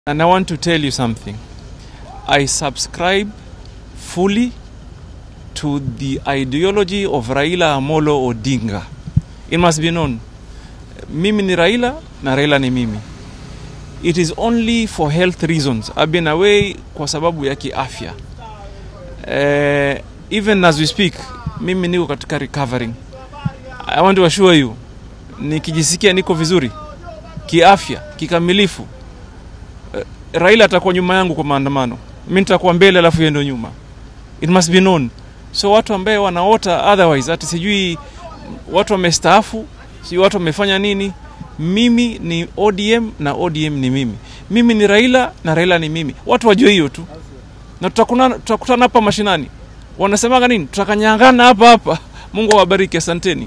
And I want to tell you something. I subscribe fully to the ideology of Raila Amolo Odinga. It must be known. Mimi ni Raila na Raila ni mimi. It is only for health reasons. I've been away kwa sababu ya kiafya. Uh, even as we speak, mimi niko katika recovering. I want to assure you, nikijisikia niko vizuri kiafya, kikamilifu, Raila atakuwa nyuma yangu kwa maandamano, mi nitakuwa mbele, alafu yeye ndio nyuma. It must be known. So watu ambaye wanaota otherwise, ati sijui watu wamestaafu, sijui watu wamefanya nini, mimi ni ODM na ODM ni mimi, mimi ni Raila na Raila ni mimi. Watu wajue hiyo tu, na tutakutana tutakutana hapa mashinani. Wanasemaga nini? Tutakanyangana hapa hapa. Mungu awabariki, asanteni.